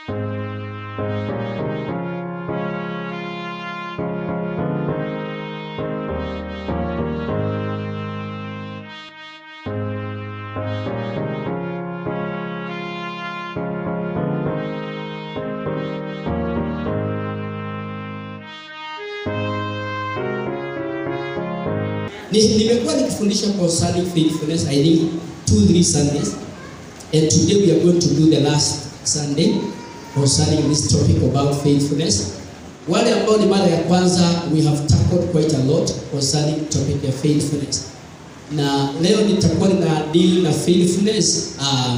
Ni- Nimekuwa nikifundisha concerning faithfulness I think two three Sundays and today we are going to do the last Sunday concerning this topic about faithfulness. Wale ambao ni mara ya kwanza we have tackled quite a lot concerning topic ya faithfulness. Na leo nitakuwa na deal na faithfulness uh,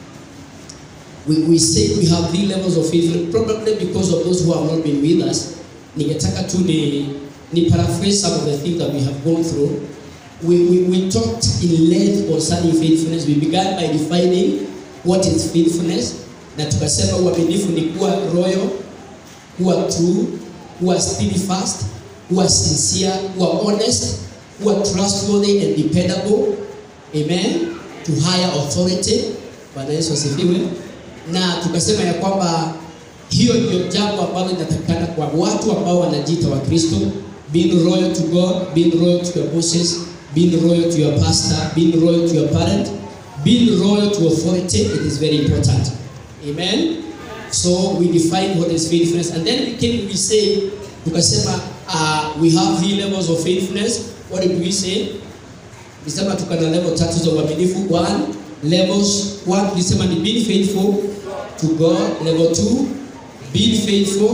we, we say we have three levels of faithfulness probably because of those who have not been with us ningetaka tu ni, ni paraphrase some of the things that we have gone through we, we, we talked in length concerning faithfulness we began by defining what is faithfulness na tukasema uaminifu ni kuwa royal kuwa true kuwa steadfast kuwa sincere kuwa honest kuwa trustworthy and dependable amen to higher authority bwana yesu asifiwe na tukasema ya kwamba hiyo ndio jambo ambalo linatakikana kwa watu ambao wanajiita wa kristo being loyal to god being loyal to your bosses being loyal to your pastor being loyal to your parent being loyal to authority it is very important amen so we define what is faithfulness and then we came we say tukasema uh, we have three levels of faithfulness what did we say tulisema tuko na level tatu za uaminifu one levels one tulisema ni being faithful to god level two being faithful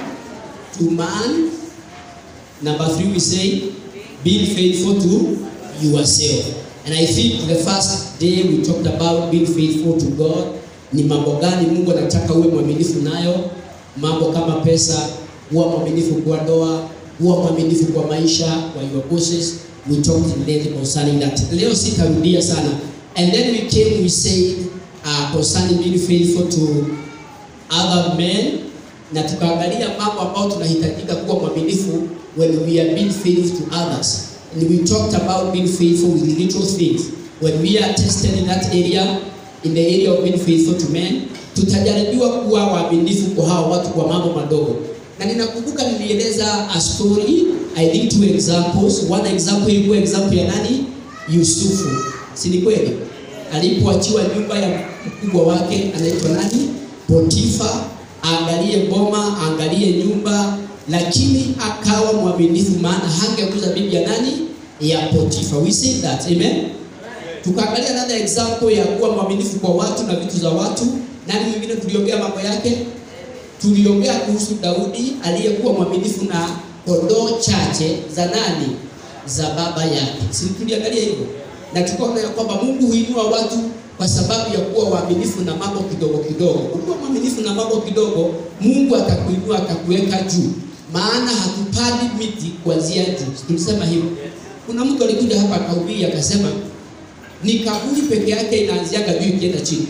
to man number three we say being faithful to yourself and i think the first day we talked about being faithful to god ni mambo gani mungu anataka uwe mwaminifu nayo mambo kama pesa kuwa mwaminifu kwa ndoa kuwa mwaminifu kwa maisha kwa your bosses we talked in length concerning that leo sitarudia sana and then we came we said uh, concerning being faithful to other men na tukaangalia mambo ambayo tunahitajika kuwa mwaminifu when we are being faithful to others and we talked about being faithful with little things when we are tested in that area in the area of being faithful to men tutajaribiwa kuwa waaminifu kwa hao watu kwa mambo madogo na ninakumbuka nilieleza a story i think two examples one example ilikuwa example ya nani yusufu si ni kweli alipoachiwa nyumba ya mkubwa wake anaitwa nani potifa aangalie boma aangalie nyumba lakini akawa mwaminifu maana hangekuza bibi ya nani ya potifa we see that amen tukaangalia another example ya kuwa mwaminifu kwa watu na vitu za watu nani mwingine tuliongea mambo yake tuliongea kuhusu daudi aliyekuwa mwaminifu na kondoo chache za nani za baba yake si tuliangalia hivyo na tukaona ya kwamba mungu huinua watu kwa sababu ya kuwa waaminifu na mambo kidogo kidogo ukiwa mwaminifu na mambo kidogo mungu atakuinua atakuweka juu maana hatupandi miti kuanzia juu tulisema hivyo kuna mtu alikuja hapa akahubiri akasema ni kaburi peke yake inaanziaga juu ikienda chini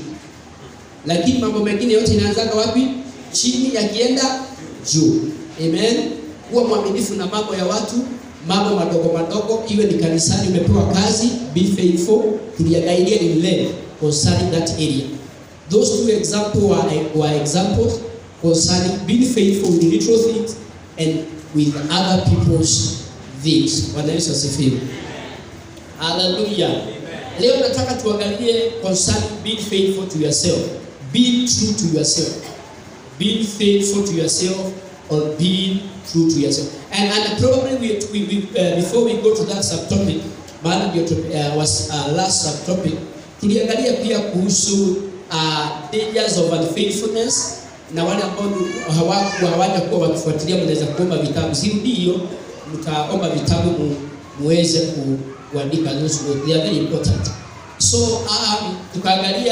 lakini mambo mengine yote inaanzaga wapi chini yakienda juu amen kuwa mwaminifu na mambo ya watu mambo madogo madogo iwe ni kanisani umepewa kazi be faithful tuliangailia in length concerning that area those two examples were, were examples concerning being faithful with little things and with other people's things bwana yesu asifiwe haleluya leo nataka tuangalie concerning being faithful to yourself being true to yourself being faithful to yourself or being true to yourself and, and probably we, we, we, uh, before we go to that subtopic maana ndio uh, was uh, last subtopic tuliangalia pia kuhusu uh, dangers of unfaithfulness na wale ambao hawaku hawaja kuwa wakifuatilia mnaweza kuomba vitabu sirudi hiyo mtaomba vitabu mu, muweze ku, kuandika those notes. they are very important so um, tukaangalia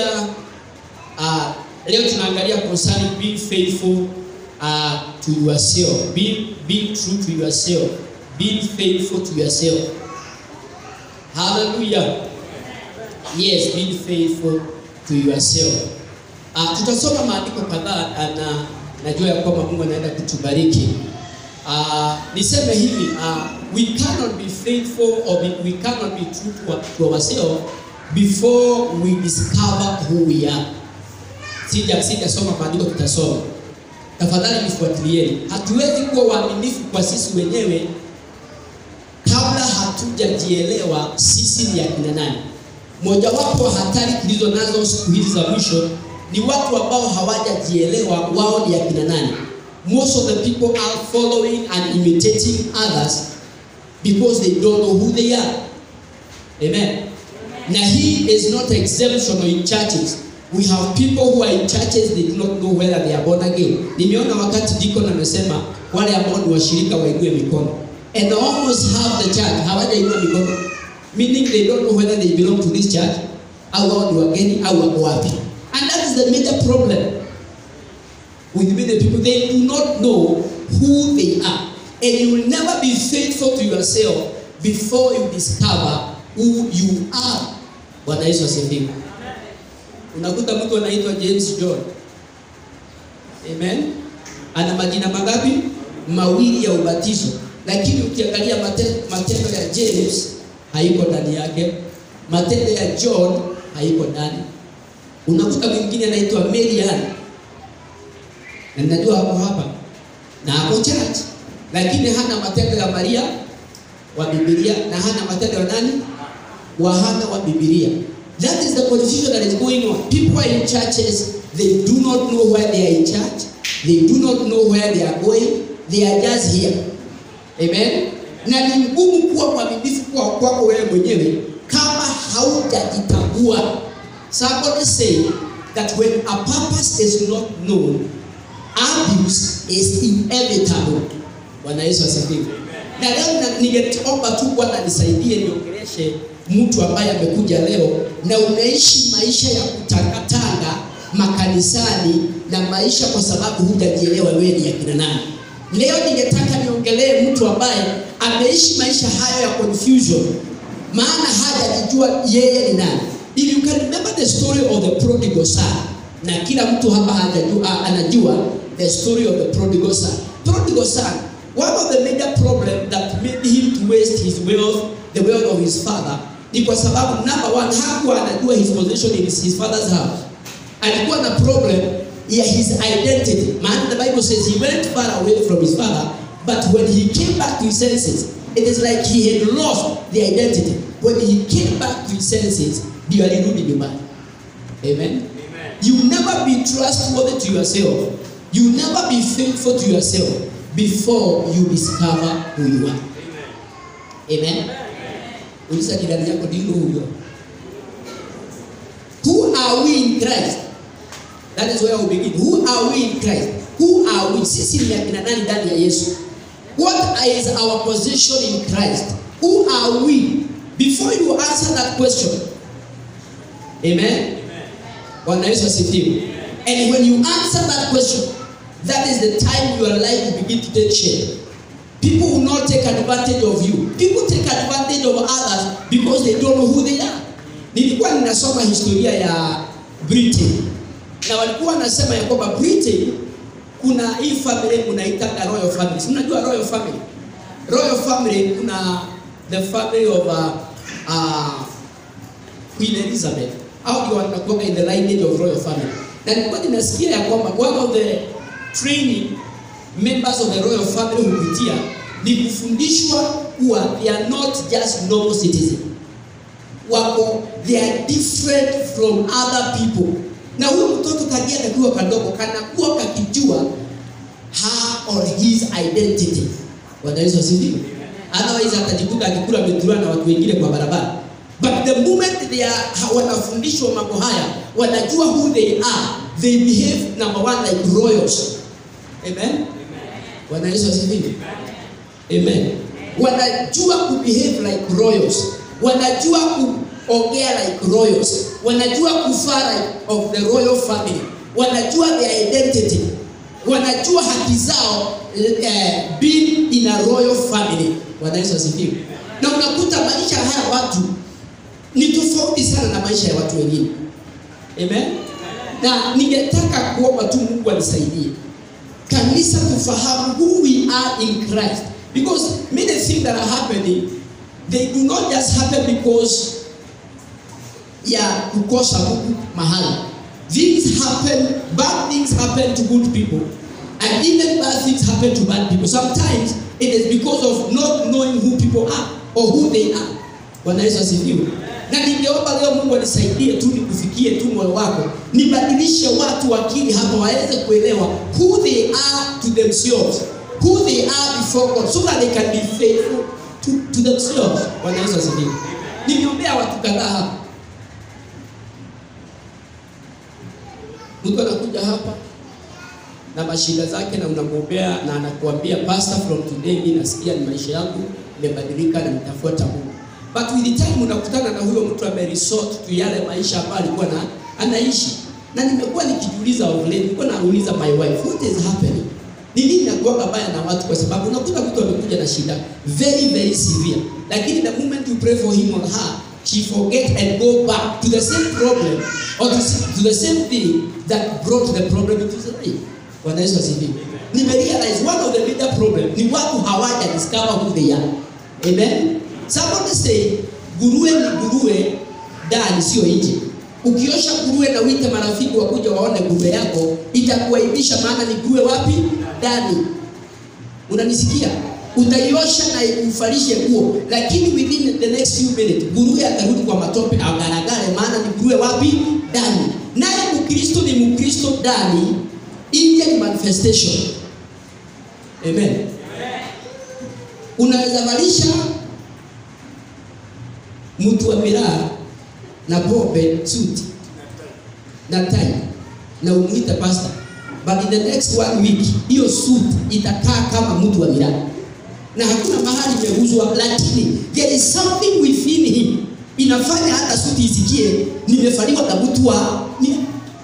uh, leo tunaangalia concerning being faithful uh, to yourself being, being true to yourself being faithful to yourself hallelujah yes being faithful to yourself uh, tutasoma maandiko kadhaa uh, na najua ya kwamba mungu anaenda kutubariki uh, niseme hivi uh, we cannot be faithful or be, we cannot be true to, to ourselves before we discover who we are sija sijasoma maandiko tutasoma tafadhali nifuatilieni hatuwezi kuwa waaminifu kwa sisi wenyewe kabla hatujajielewa sisi ni akina nani mojawapo wa hatari tulizo nazo siku hizi za mwisho ni watu ambao hawajajielewa wao ni akina nani most of the people are following and imitating others because they don't know who they are amen na hii is not exemption in churches we have people who are in churches they do not know whether they are born again nimeona wakati deacon amesema wale ambao ni washirika wainue mikono and almost half the church hawajainua mikono meaning they don't know whether they belong to this church au wao ni wageni au wako wapi and that is the major problem with many people they do not know who they are and you will never be faithful to yourself before you discover who you are bwana yesu asifiwe unakuta mtu anaitwa james john amen ana majina mangapi mawili ya ubatizo lakini ukiangalia mate- matendo ya james haiko ndani yake matendo ya john haiko ndani unakuta mwingine anaitwa marian na najua hapo hapa na ako church lakini hana matendo ya maria wa bibilia na hana matendo ya nani wa hana wa bibilia that is the confusion that is going on people are in churches they do not know where they are in church they do not know where they are going they are just here amen na ni ngumu kuwa mwaminifu kwa kwako wewe mwenyewe kama haujajitambua somebody say that when a purpose is not known abuse is inevitable bwana yesu asifiwe na leo na- ningeomba tu bwana nisaidie niongeleshe mtu ambaye amekuja leo na unaishi maisha ya kutangatanga makanisani na maisha kwa sababu hujajielewa wewe ni akina nani leo ningetaka niongelee mtu ambaye ameishi maisha hayo ya confusion maana hajajijua yeye ni nani if you can remember the story of the prodigal son na kila mtu hapa hajajua, anajua the story of the prodigal son prodigal son one of the major problem that made him to waste his wealth the wealth of his father ni kwa sababu number one hakuwa anajua his position in his, his father's house alikuwa na problem ya his identity maana the bible says he went far away from his father but when he came back to his senses it is like he had lost the identity when he came back to his senses ndio alirudi nyumbani amen you never be trustworthy to yourself you never be faithful to yourself before you discover who you are amen uliza jirani yako do you know who you are who are we in christ that is where we begin who are we in christ who are we sisi ni akina nani ndani ya yesu what is our position in christ who are we before you answer that question amen bwana yesu asifiwe and when you answer that question that is the time your life will begin to take shape people will not take advantage of you people take advantage of others because they don't know who they are nilikuwa ninasoma historia ya britain na walikuwa wanasema ya kwamba britain kuna hii family unaitanga royal family Si mnajua royal family royal family kuna the family of uh, uh, Queen Elizabeth au ndio wanakuwa in the lineage of royal family na nilikuwa ninasikia ya kwamba one of the training members of the royal family hupitia ni kufundishwa kuwa they are not just normal citizen wako they are different from other people na huyu mtoto kagia kakiwa kadogo kanakuwa kakijua her or his identity bwana yesu asifiwe otherwise atajikuta akikula ametuliwa na watu wengine kwa barabara but the moment they are ha- wanafundishwa mambo haya wanajua who they are they behave number one like royals amen bwana yesu asifiwe amen wanajua kubehave like royals wanajua kuongea like royals wanajua kufaa like of the royal family wanajua their identity wanajua haki zao eh, being in a royal family bwana yesu asifiwe na unakuta maisha haya watu ni tofauti sana na maisha ya watu wengine amen na ningetaka kuomba tu mungu anisaidie kanisa tufahamu who we are in christ because many things that are happening they do not just happen because ya kukosa mungu mahali things happen, bad things happen to good people, and even bad things happen to bad people. Sometimes it is because of not knowing who people are or who they are. Bwana Yesu asifiwe. Na ningeomba leo Mungu anisaidie tu nikufikie tu moyo wako, nibadilishe watu akili hapa waweze kuelewa who they are to themselves, who they are before God, so that they can be faithful to, to themselves. Bwana Yesu asifiwe. Nimeombea watu kadhaa hapa mtu anakuja hapa na mashida zake na unamwombea na anakuambia pastor from today mimi nasikia ni maisha yangu imebadilika na nitafuata Mungu but with the time unakutana na huyo mtu ame resort to yale maisha ambayo alikuwa na anaishi na nimekuwa nikijiuliza of late nilikuwa nauliza my wife what is happening ni nini nakuwa baya na watu kwa sababu unakuta mtu amekuja na shida very very severe lakini the moment you pray for him or her she forget and go back to the same problem or to, to the same thing that brought the problem into his life. Bwana Yesu asifiwe. Nimerealize one of the major problem ni watu hawaja discover who they are. Amen. Somebody say nguruwe ni nguruwe ndani sio nje. Ukiosha nguruwe na uite marafiki wakuja waone nguruwe yako itakuaibisha maana ni nguruwe wapi? Ndani. Unanisikia? Utaiosha na ufalishe nguo, lakini within the next few minutes nguruwe atarudi kwa matope agaragare, maana ni nguruwe wapi? Ndani. Naye Mkristo ni Mkristo ndani, nje ni manifestation. Amen. Unaweza valisha mtu wa miraa na pombe suti na tai na umuite pastor, but in the next one week hiyo suit itakaa kama mtu wa miraa na hakuna mahali imeuzwa, lakini there is something within him inafanya hata suti isikie nimefaliwa na mtu wa ni...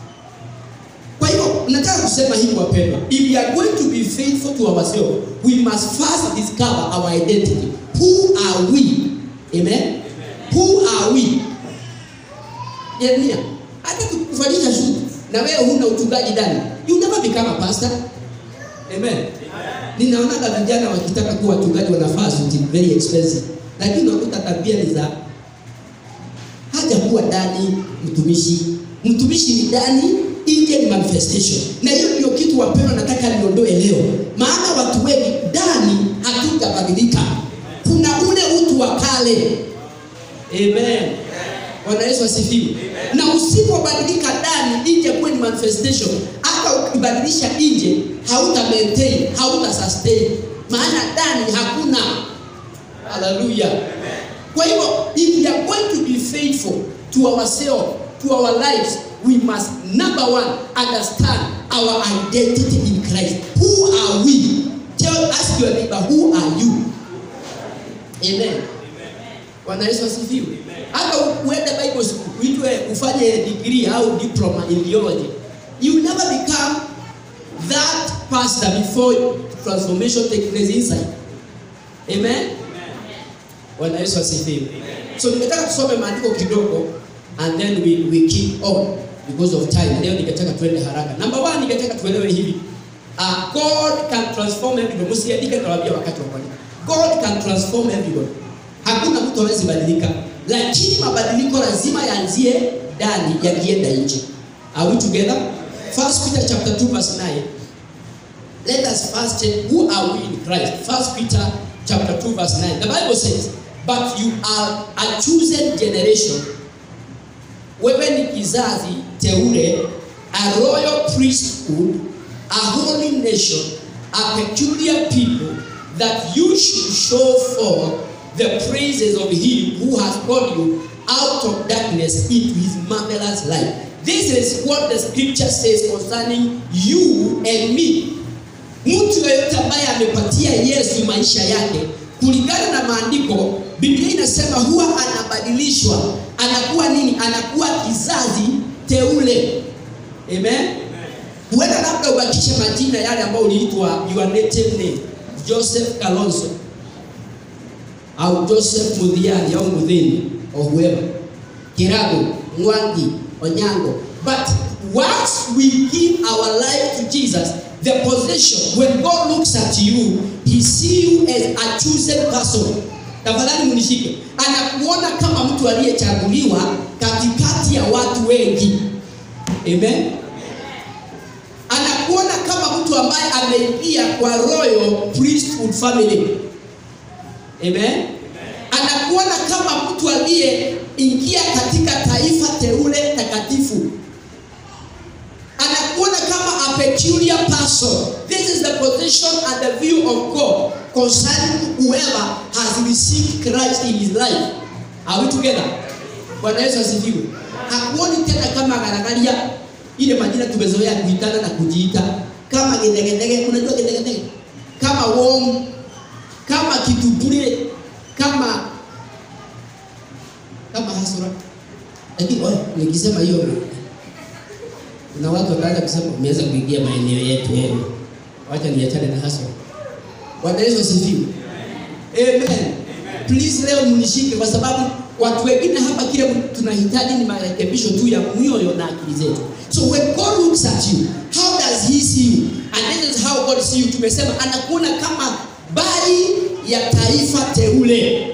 Kwa hivyo nataka kusema hivi wapendwa, if we are going to be faithful to ourselves we must first discover our identity. Who are we? Amen. Who are we? Jeremia, hata tukufanyisha suti na wewe huna uchungaji ndani, you never become a pastor. Amen. Ninaonaga vijana wakitaka kuwa wachungaji wanavaa suti very expensive, lakini unakuta tabia ni za haja kuwa ndani mtumishi. Mtumishi ni ndani, nje ni manifestation, na hiyo ndio kitu wapendwa, nataka niondoe leo, maana watu wengi ndani hatujabadilika. Kuna ule utu wa kale. Amen. Bwana Yesu asifiwe. Na usipobadilika ndani, nje kuwe ni manifestation. Hata ukibadilisha nje, hauta maintain, hauta sustain, maana ndani hakuna. Haleluya. Kwa hivyo, if we are going to be faithful to ourselves, to our lives, we must number one understand our identity in Christ. Who are we? Tell ask your neighbor, who are you? Amen. Bwana Yesu asifiwe. Hata uende Bible school, uitwe ufanye degree au diploma in theology. You never become that pastor before transformation take place inside. Amen. Bwana Yesu asifiwe. So ningetaka tusome maandiko kidogo and then we, we keep on because of time. Leo ningetaka tuende haraka. Number one, ningetaka tuelewe hivi. Uh, God can transform everybody. Msiandike nawaambia wakati wa kwani. God can transform everybody. Hakuna mtu hawezi badilika, lakini mabadiliko lazima yaanzie ndani yakienda nje. Are we together? First Peter chapter 2 verse 9. Let us first check who are we in Christ. First Peter chapter 2 verse 9. The Bible says, but you are a chosen generation. Wewe ni kizazi teule, a royal priesthood, a holy nation, a peculiar people, that you should show forth the praises of him who has called you out of darkness into his marvelous light. This is what the scripture says concerning you and me. Mtu yeyote ambaye amepatia Yesu maisha yake kulingana na maandiko, Biblia inasema huwa anabadilishwa, anakuwa nini? Anakuwa kizazi teule. Amen. Huenda labda ubakishe majina yale ambayo uliitwa your native name, Joseph Kalonzo au Joseph Mudhiani au Mudhini or whoever, Kirago, Mwangi, Onyango. But once we give our life to Jesus, the position, when God looks at you, he see you as a chosen person. Tafadhali munishike, anakuona kama mtu aliyechaguliwa katikati ya watu wengi. Amen. Anakuona kama mtu ambaye ameingia kwa royal priesthood family. Amen. Anakuona kama mtu aliyeingia katika taifa teule takatifu. Anakuona kama a peculiar person. This is the position and the view of God concerning whoever has received Christ in his life. Are we together? Bwana Yesu asifiwe. Hakuoni tena kama garagaria ile majina tumezoea kuitana na kujiita kama gedegedege, unajua gedegedege, kama worm, kama kitupure, kama kama hasura. Lakini oe, nikisema hiyo kuna watu wakaanza kusema umeanza kuingia maeneo yetu yenu. Wacha niachane na hasura. Bwana Yesu asifiwe. Amen. Please leo mnishike kwa sababu watu wengine hapa kile tunahitaji ni marekebisho tu ya mioyo na akili zetu. So when God looks at you, how does he see you? And this is how God see you. Tumesema anakuona kama bali ya taifa teule.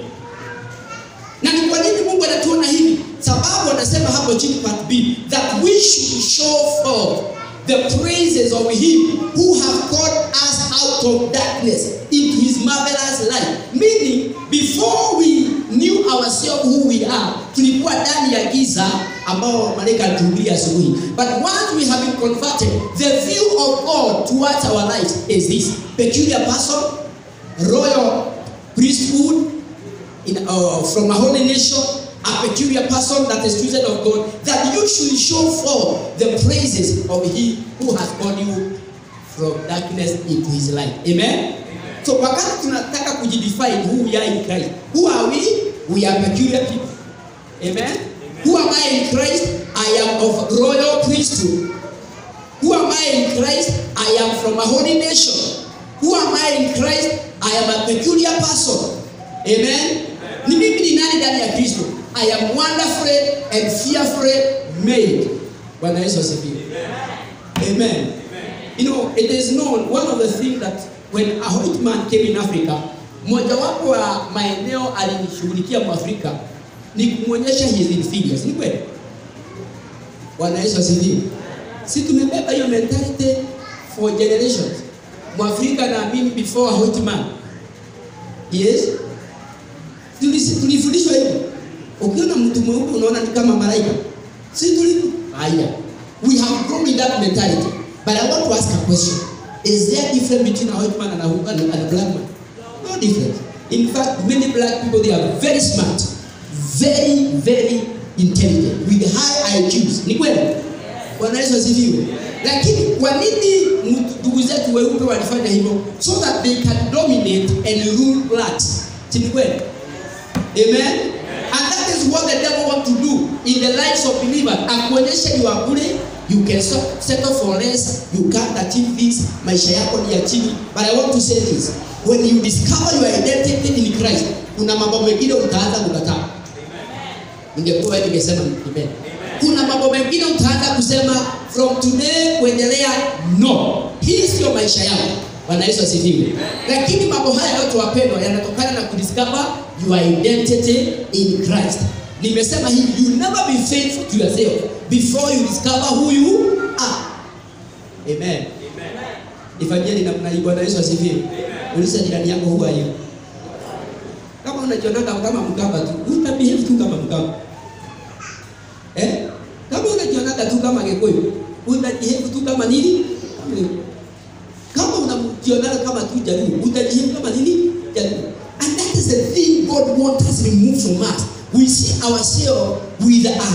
Na ni kwa nini Mungu anatuona hivi? Sababu anasema hapo chini part B that we should show forth the praises of him who have called us out of darkness into his marvelous light. Meaning before we knew ourselves who we are, tulikuwa ndani ya giza ambao malaika alituhubiria asubuhi. But once we have been converted, the view of God towards our lives is this peculiar person, royal priesthood, in, uh, from a holy nation, a peculiar person that is chosen of God, that you should show forth the praises of He who has called you from darkness into His light. Amen. So wakati tunataka kujidefine who we are in Christ, who are we? We are peculiar people. Amen. Who am I in Christ? I am of royal priesthood. Who am I in Christ? I am from a holy nation. Who am I in Christ? I am a peculiar person. Amen. Ni mimi ni nani ndani ya Kristo? I am wonderfully and fearfully made. Bwana Yesu asifiwe. Amen. You know, it is known one of the things that when a white man came in Africa, mojawapo wa maeneo alinishughulikia Mwafrika ni kumwonyesha his inferiors. Ni kweli? Bwana Yesu asifiwe. Si tumebeba hiyo mentality for generations. Mwafrika naamini before a white man. Yes? Tulisi- Tulifundishwa hivyo. Ukiona mtu mweupe unaona ni kama malaika. Si tulivyo? Haya. We have grown in that mentality. But I want to ask a question. Is there difference between a white man and a, and a, and a black man? No difference. In fact, many black people they are very smart, very very intelligent with high IQs. Ni kweli? Bwana Yesu asifiwe. Lakini kwa nini ndugu zetu weupe walifanya hivyo? So that they can dominate and rule blacks. Si ni kweli? Amen. And that is what the devil want to do in the lives of believers. Akuonyeshe you are bure, you can so- settle for less, you can't achieve this, maisha yako ni ya chini. But I want to say this. When you discover your identity in Christ, kuna mambo mengine utaanza kukataa. Ningekuwa wewe ningesema amen. Kuna mambo mengine utaanza kusema from today kuendelea no. Hii sio maisha yako. Bwana Yesu asifiwe. Lakini mambo haya yote wapendwa yanatokana na kudiscover your identity in Christ. Nimesema hivi, you never be faithful to yourself before you discover who you are. Amen. Ifanyeni namna hii. Bwana Yesu asifiwe. Uliza jirani yako who are you? Kama unajiondoka kama mkamba tu, utabehave tu kama mkamba. Eh? Kama unajionaga tu kama Gikuyu, utajihave tu kama nini? Kama Gikuyu. Kama unajionaga kama tu Jaluo, utajihave kama nini? Jaluo. And that is the thing God wants us removed from us. We see ourselves with a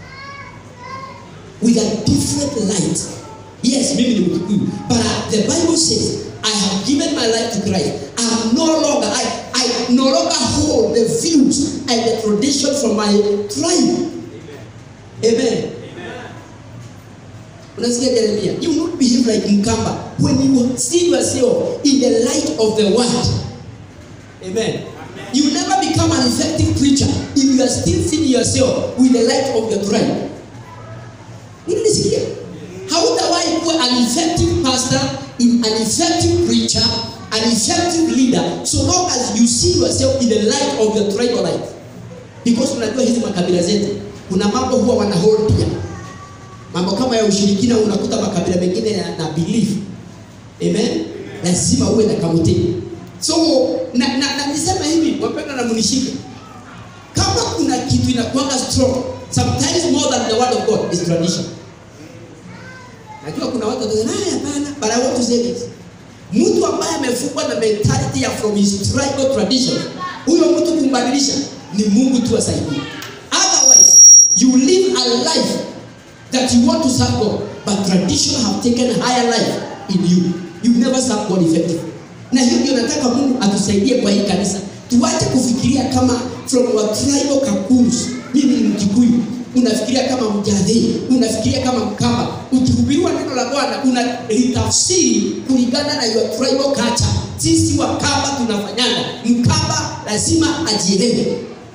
with a different light. Yes, mimi ni Mkikuyu, but uh, the Bible says I have given my life to Christ. I am no longer I I no longer hold the views and the tradition from my tribe. Amen. Unasikia Jeremia? You will not behave like Mkamba when you see yourself in the light of the word. Amen. You will never become an effective preacher if you are still seeing yourself with the light of your tribe. Unanisikia? Hautawahi kuwa an effective pastor, in an effective preacher, an effective leader so long as you see yourself in the light of your tribal life. Because unajua hizi makabila zetu kuna mambo huwa wana hold pia. mambo kama ya ushirikina unakuta makabila mengine na, na belief amen lazima uwe na kamutii so na, na, na nisema hivi wapenda na munishike kama kuna kitu inakuanga strong sometimes more than the word of god is tradition najua kuna watu watasema "Ah, hapana but i want to say this mtu ambaye amefungwa na mentality ya from his tribal tradition huyo mtu kumbadilisha ni mungu tu asaidie otherwise you live a life that you want to serve god but tradition have taken higher life in you you never serve god effectively na hiyo ndio nataka mungu atusaidie kwa hii kanisa tuache kufikiria kama from our tribal kakurus mimi ni mkikuyu unafikiria kama mjadhi unafikiria kama mkamba ukihubiriwa neno la bwana unalitafsiri kulingana na your tribal culture sisi wakamba tunafanyana mkamba lazima ajielewe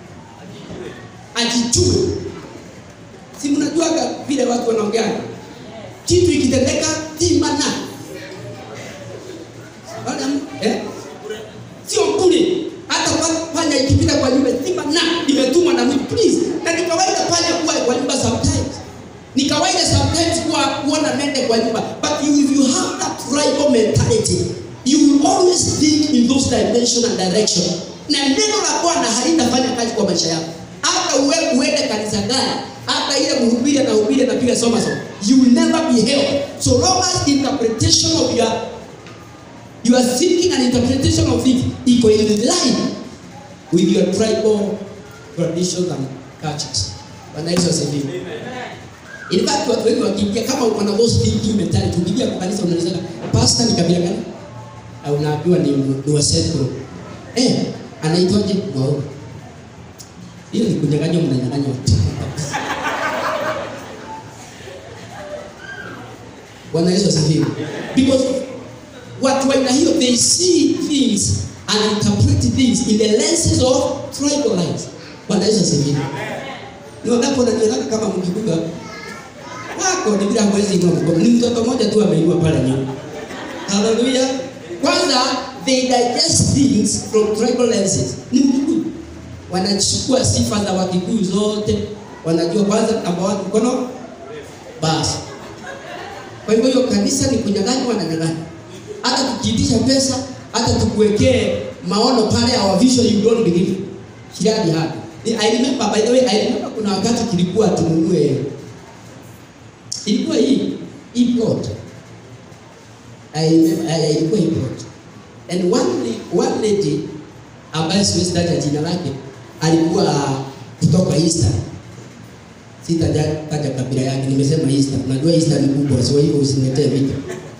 ajijue si mnajuaga vile watu wanaongeana kitu ikitendeka timana Bwana, eh? sio bure hata pa- panya ikipita kwa nyumba simba na imetumwa na mimi please na ni kawaida panya kuwa kwa nyumba sometimes ni kawaida sometimes kuwa kuona mende kwa nyumba but you, if you have that tribal mentality you will always think in those dimension and direction na neno la bwana halitafanya kazi kwa maisha yako hata uwe uende kanisa gani hata ile mhubiri anahubiri anapiga soma soma you will never be held so long as interpretation of your your thinking and interpretation of it iko in line with your tribal traditions and cultures. Bwana Yesu asifiwe. In fact watu wengi wakiingia kama wana those thinking mentality, ukiingia kwa kanisa unalisema pastor ni kabila gani? Au unaambiwa ni ni wa Central. Eh, anaitwaje? Mwao. Hiyo ni kunyang'anywa mnanyang'anywa. Bwana Yesu asifiwe. Because watu wa aina hiyo they see things and interpret things in the lenses of tribal lines. Bwana Yesu asifiwe. Ni wangapi wananiona kama mkikuga wako ni bila hawezi inua mkono. Ni mtoto mmoja tu ameinua pale nyuma. Hallelujah. Kwanza they digest things from tribal lenses. Ni Mkikuyu. Wanachukua sifa za Wakikuyu zote. Wanajua kwanza namba 1 mkono basi. Kwa hivyo hiyo kanisa ni kunyang'anywa na nyang'anywa hata tukiitisha pesa hata tukuwekee maono pale our vision you don't believe kiradi hadi I remember by the way I remember kuna wakati kilikuwa tununue ilikuwa hii hii plot I remember I- ilikuwa hii plot and one la- one lady ambaye siwezi taja jina lake alikuwa kutoka Eastern sitaja taja kabila yake nimesema Eastern unajua Eastern ni kubwa sio hivyo usiniletee vitu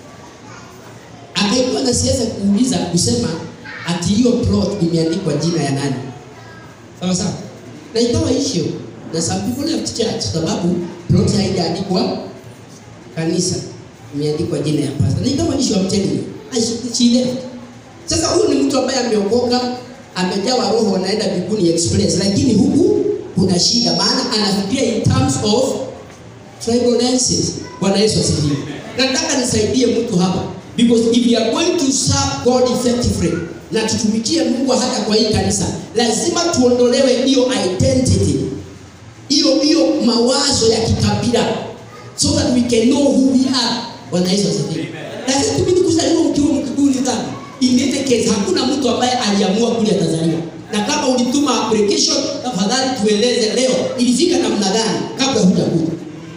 akaikuwa na siasa kuuliza kusema ati hiyo plot imeandikwa jina ya nani sawa sawa na ikawa issue na some people left church sababu plot haijaandikwa kanisa imeandikwa jina ya pastor na ikawa issue I'm telling you I she- she left sasa huyu ni mtu ambaye ameokoka amejawa roho anaenda mbinguni express lakini huku kuna shida maana anafikiria in terms of tribal lenses. Bwana Yesu asifiwe. Nataka nisaidie mtu hapa because if you are going to serve God effectively na tutumikie Mungu hata kwa hii kanisa, lazima tuondolewe hiyo identity, hiyo hiyo mawazo ya kikabila so that we can know who we are. Bwana Yesu asifiwe. Lazima tubidi kuzaliwa mkiwa mkibuni dhambi. In any case, hakuna mtu ambaye aliamua kule atazaliwa. Na kama ulituma application, tafadhali tueleze leo ilifika namna gani kabla hujakuja.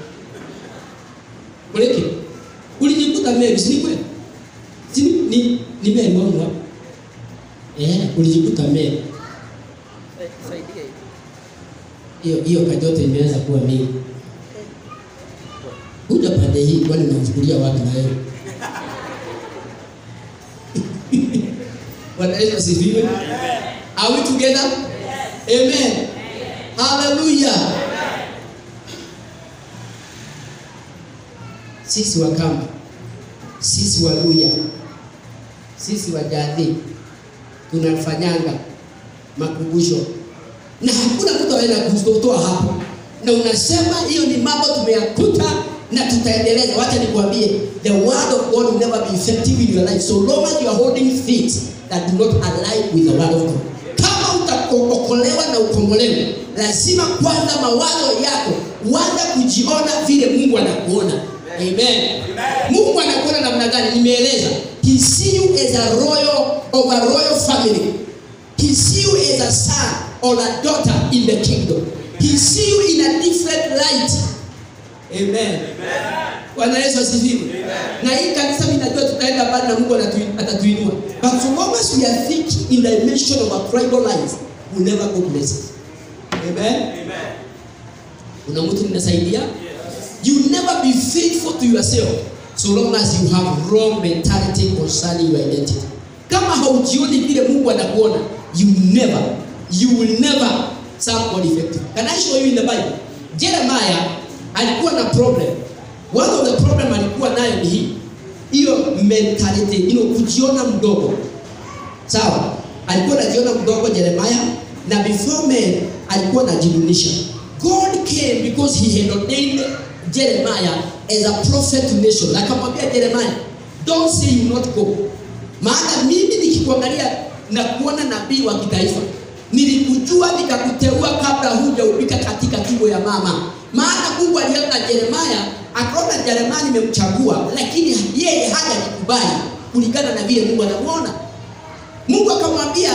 Uleke. Ulijikuta Mary, si ni kweli? Si ni ni, ni Mary wangu hapa. Eh, ulijikuta Mary. Saidia Hiyo hiyo. hiyo kajote imeanza kuwa mingi. Kuja pande hii kwani unachukulia wapi na wewe? Bwana Yesu asifiwe. Are we together? Amen. Hallelujah. Sisi Wakamba, sisi Waluya, sisi Wajadhi tunafanyanga makumbusho na hakuna mtu anaweza kutotoa hapo, na unasema hiyo ni mambo tumeyakuta na tutaendeleza. Wacha nikwambie, the word of God will never be effective in your life so long as you are holding things that do not align with the word of God. Kama uta kuokolewa na ukombolewe lazima kwanza mawazo yako uanze kujiona vile mungu anakuona amen mungu anakuona namna gani nimeeleza he see you as a royal of a royal family he see you as a son or a daughter in the kingdom he see you in a different light amen bwana yesu asifiwe na hii kanisa mi najua tutaenda mbali na mungu anatu- atatuinua but so long as we are thinking in the dimension of a tribal life we never go places amen kuna mtu ninasaidia you never be faithful to yourself so long as you have wrong mentality concerning your identity kama haujioni vile mungu anakuona you never you will never serve God effective can I show you in the bible jeremiah alikuwa na problem one of the problem alikuwa nayo ni hii hiyo mentality you know, kujiona mdogo sawa alikuwa anajiona mdogo jeremiah na before men alikuwa anajidunisha god came because he had ordained jeremiah as a prophet to nation akamwambia jeremiah don't say you not go maana mimi nikikuangalia na kuona nabii wa kitaifa nilikujua nikakuteua kabla hujaubika katika tumbo ya mama maana mungu aliona jeremaya akaona jeremaya nimemchagua lakini yeye hajanikubali kulingana na vile mungu anamuona mungu akamwambia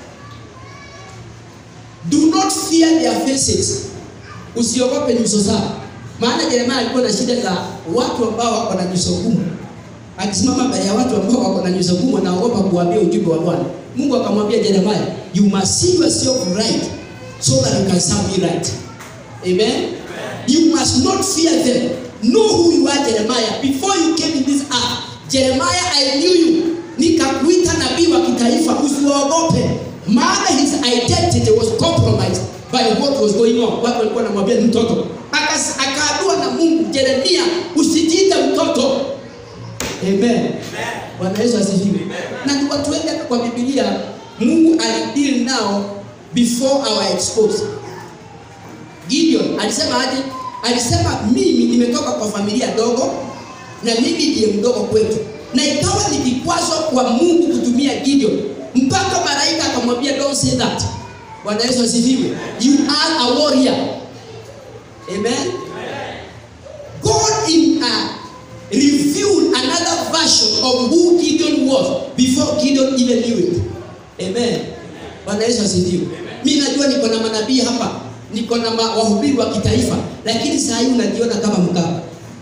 do not fear their faces usiogope nyuso zao maana jeremaya alikuwa na shida za watu ambao wako na nyuso ngumu akisimama mbele ya watu ambao wako na nyuso ngumu anaogopa kuambia ujumbe wa bwana mungu akamwambia jeremaya you must see yourself right so that you can serve me right amen you must not fear them know who you are jeremiah before you came in this earth jeremiah i knew you nikakuita nabii wa kitaifa usiwaogope maana his identity was compromised by what was going on watu walikuwa namwambia ni mtoto Akas- akaambiwa na mungu jeremia usijiite mtoto amen bwana yesu asifiwe na ni watu wengi hata kwa bibilia mungu alideal nao before our expose gideon alisema aje alisema mimi nimetoka kwa familia dogo na mimi ndiye mdogo kwetu na ikawa ni kikwazo kwa mungu kutumia gideon mpaka malaika akamwambia don't say that bwana yesu asifiwe you are a warrior amen god in a revealed another version of who gideon was before gideon even knew it amen bwana yesu asifiwe mi najua niko na manabii hapa niko na ma- wahubiri wa kitaifa lakini saa hii unajiona kama mkapa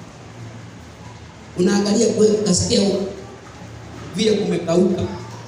unaangalia kweli ukasikia vile kumekauka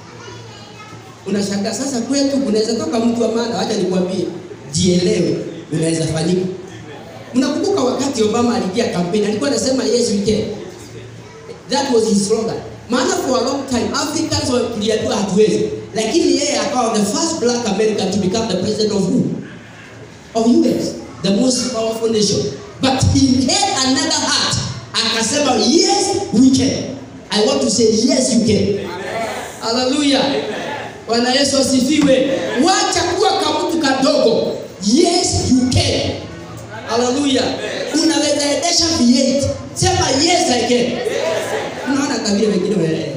unashangaa sasa kwetu kunaweza toka mtu wa maana wacha nikwambie jielewe unaweza fanyika mnakumbuka wakati obama aliingia kampeni alikuwa anasema yes we can that was his slogan maana for a long time africans wa- tuliambiwa hatuwezi lakini yeye akawa the first black american to become the president of who of us the most powerful nation but he had another heart akasema yes we can i want to say yes you can haleluya bwana yesu asifiwe wacha kuwa kamtu kadogo yes you can haleluya unaweza endesha v8 sema yes i can unaona kabila wengine wanaelewa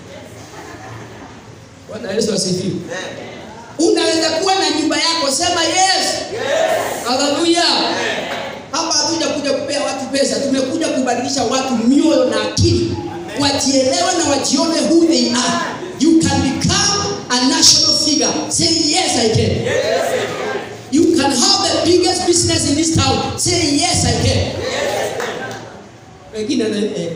bwana yesu asifiwe unaweza kuwa na nyumba yako sema yes haleluya hapa hatuja kuja kupea watu pesa tumekuja kubadilisha watu mioyo na akili wajielewe na wajione who they are you can become a national figure say yes i can you can have the biggest business in this town say yes i can wengine wana- eh.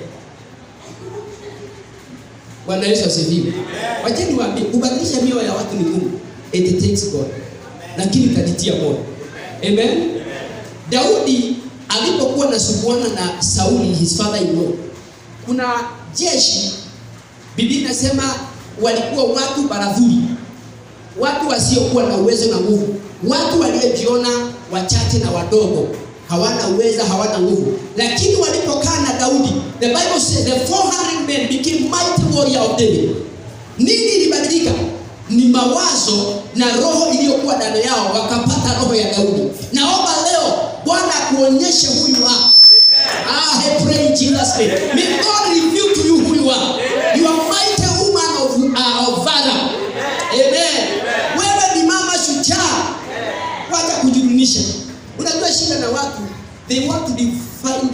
bwana yesu asifiwe wacheni waambie kubadilisha mioyo ya watu ni ngumu it takes god lakini itajitia moyo amen daudi alipokuwa nasumbuana na sauli his father in law kuna jeshi biblia inasema walikuwa watu baradhuli watu wasiokuwa na uwezo na nguvu watu waliojiona wachache na wadogo hawana uweza hawana nguvu lakini walipokaa na daudi the bible says the 400 men became mighty warrior of david nini ilibadilika ni mawazo na roho iliyokuwa ndani yao wakapata roho ya daudi naomba leo bwana akuonyeshe huyu hapa Ah, I pray in Jesus' name. May God reveal to you who you are. You are mighty woman of, uh, of valor. Amen. Wewe ni mama shujaa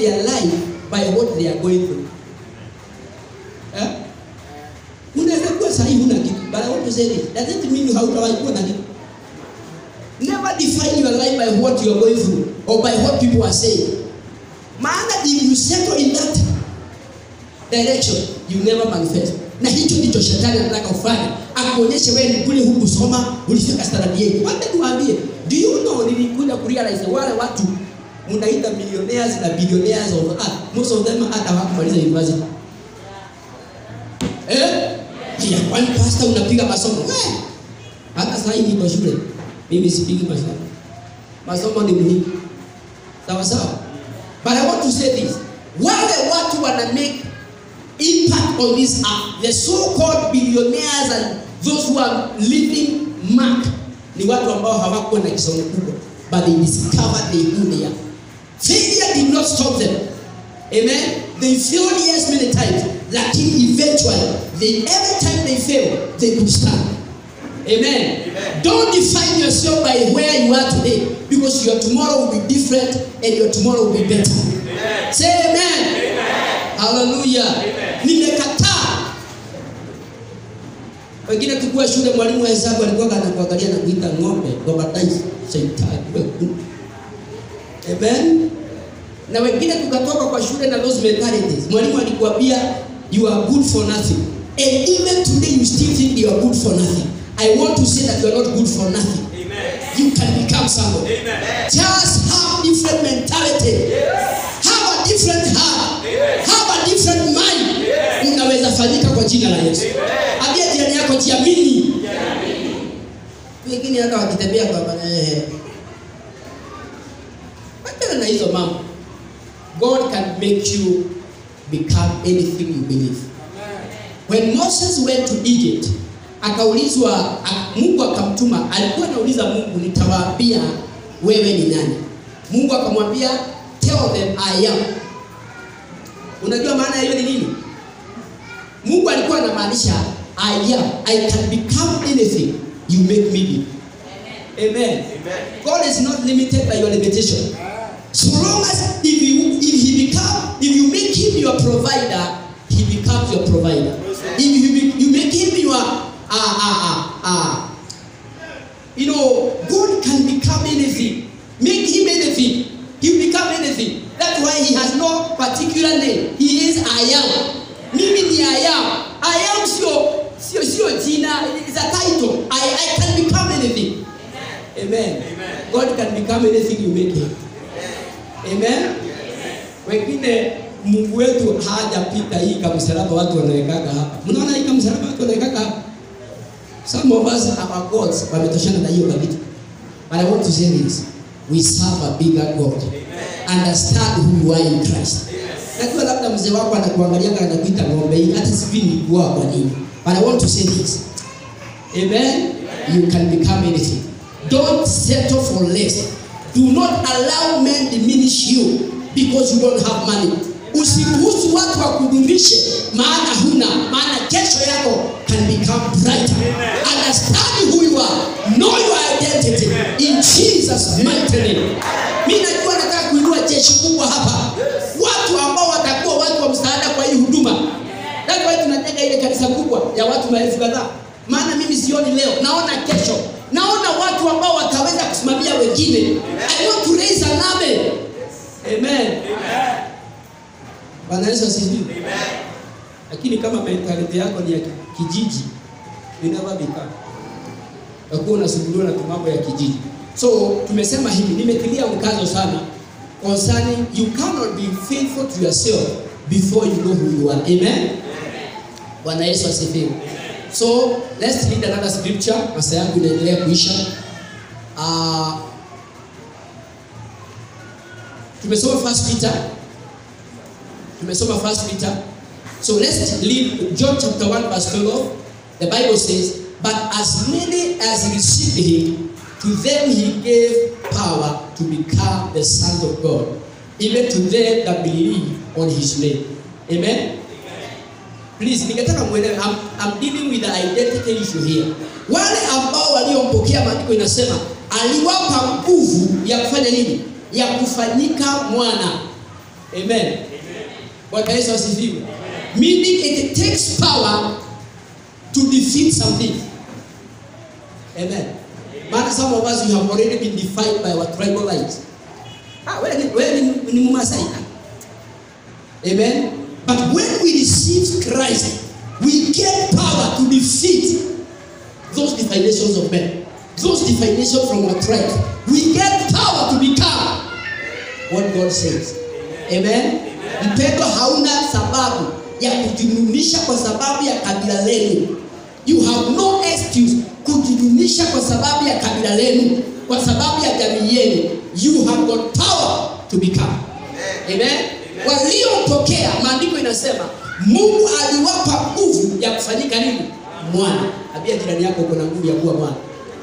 their life by what they are going through. Eh? Unaweza kuwa sahi huna kitu, but I want to say this. Does it mean hautawahi kuwa na kitu? Never define your life by what you are going through or by what people are saying. Maana if you settle in that direction, you never manifest. Na hicho ndicho shetani anataka ufanye, akuonyeshe wewe ni kule hukusoma, ulifika standard 8. Wacha niwaambie, do you know nilikuja kurealize wale watu mnaita millionaires na billionaires of earth, most of them hata hawakumaliza university. Eh? Ya kwani pastor unapiga masomo? We, hata sasa hivi niko shule. Mimi sipigi masomo. Masomo ni muhimu. Sawa sawa? But I want to say this. Wale watu wana make impact on this earth, the so-called billionaires and those who are living mark ni watu ambao hawakuwa na kisomo kubwa but they discovered they who they are. Failure did not stop them. Amen. They failed yes many times, lakini eventually, they, every time they fail, they could stand. Amen. Don't define yourself by where you are today because your tomorrow will be different and your tomorrow will be better. Say amen. Hallelujah. Nimekataa. Wengine tukua shule, mwalimu wa hesabu alikuwa anakuangalia na kuita ng'ombe, ng'ombadaifu, shetani wewe. Amen. Na wengine tukatoka kwa shule na those mentalities. Mwalimu alikuambia you are good for nothing. And even today you still think you are good for nothing. I want to say that you are not good for nothing. You can become somebody. Just have different mentality. Have a different heart. Have a different mind. Unaweza fanyika kwa jina la Yesu. Ambia jirani yako jiamini. Wengine hata wakitembea kwa bana eh. Achana na hizo mambo. God can make you become anything you believe. When Moses went to Egypt, akaulizwa a- Mungu akamtuma, alikuwa anauliza Mungu, nitawaambia wewe ni nani? Mungu akamwambia tell them I am. Unajua maana ya hiyo ni nini? Mungu alikuwa anamaanisha I am, I can become anything you make me be. Amen. God is not limited by your limitation. So long as if you if he become if you make him your provider, he becomes your provider. If you be, you make him your uh, uh, uh, uh, you know God can become anything. Make him anything. He will become anything. That's why he has no particular name. He is I am. Mimi ni I am. I am sio sio sio jina. It's a title. I, I can become anything. Amen. God can become anything you make him. Amen. Wengine Mungu wetu hajapita hii kamsalaba watu wanawekaga hapa. Mnaona hii kamsalaba watu wanawekaga hapa. Some of us our gods wametoshana na hiyo kabisa. But I want to say this. We serve a bigger God. Understand who you are in Christ. Najua labda mzee wako anakuangalia kana anakuita ng'ombe hii hata sijui nilikuwa kwa nini. But I want to say this. Amen. You can become anything. Don't settle for less. Do not allow men diminish you because you don't have money. Usiruhusu watu wakudumishe maana huna, maana kesho yako can become brighter. Understand who you are. Know your identity in Jesus mighty name. Mimi najua nataka kuinua jeshi kubwa hapa. Watu ambao watakuwa watu wa msaada kwa hii huduma. That's why tunajenga ile kanisa kubwa ya watu maelfu kadhaa. Maana mimi sioni leo, naona kesho. Naona watu ambao wataweza kusimamia wengine. I want to raise an army. Amen. Bwana Yesu asifiwe. Lakini kama mentality yako ni ya ki- kijiji, you never become. Utakuwa unasumbuliwa na mambo ya kijiji. So tumesema hivi, nimetilia mkazo sana concerning you cannot be faithful to yourself before you know who you are. Amen. Bwana Yesu asifiwe. So let's read another scripture. Masaa yangu inaendelea kuisha. Uh, tumesoma first Peter. Tumesoma first Peter. So let's read John chapter 1 verse 12. The Bible says, But as many as received him, to them he gave power to become the sons of God, even to them that believe on his name. Amen. Please, ningetaka muelewe, I'm, I'm dealing with the identity issue here. Wale ambao waliompokea, maandiko inasema aliwapa nguvu ya kufanya nini? Ya kufanyika mwana. Amen. Bwana Yesu asifiwe. Meaning it takes power to defeat something. Amen. Maana some of us you have already been defied by our tribal lines. Ah, wewe ni wewe ni, ni Mmasai. Amen. But when we receive Christ, we get power to defeat those definitions of men, those definitions from our tribe. We get power to become what God says. Amen. Mpendo, hauna sababu ya kujinunisha kwa sababu ya kabila lenu. You have no excuse kujinunisha kwa sababu ya kabila lenu, kwa sababu ya jamii yenu. You have got power to become. Amen. Waliopokea, maandiko inasema Mungu aliwapa nguvu ya kufanyika nini? Mwana. Ambia jirani yako kuna nguvu ya kuwa mwana.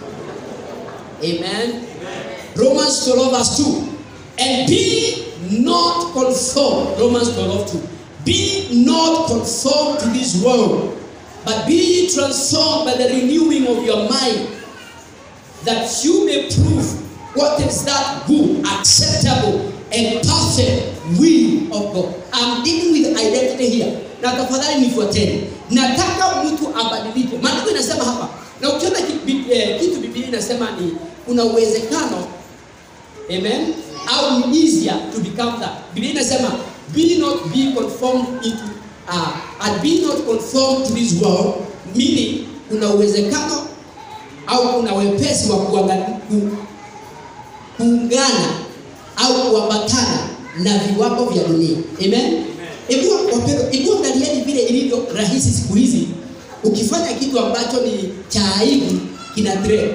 Amen. Romans 12 verse 2. And be not conformed. Romans 12 2. Be not conformed to this world, but be ye transformed by the renewing of your mind, that you may prove what is that good, acceptable, and perfect will of God. I'm dealing with identity here. Na tafadhali nifuateni. Nataka mtu abadilike. Maandiko inasema hapa, na ukiona ki- bi- eh, kitu Biblia inasema ni kuna uwezekano Amen. Au ni easier to become that. Biblia inasema be not be conformed into uh, and be not conformed to this world meaning kuna uwezekano au kuna wepesi wa kuanga- ku, kuungana au kuambatana na viwango vya dunia. Amen. Hebu wapendwa, hebu angalieni vile ilivyo rahisi siku hizi. Ukifanya kitu ambacho ni cha aibu kina trend.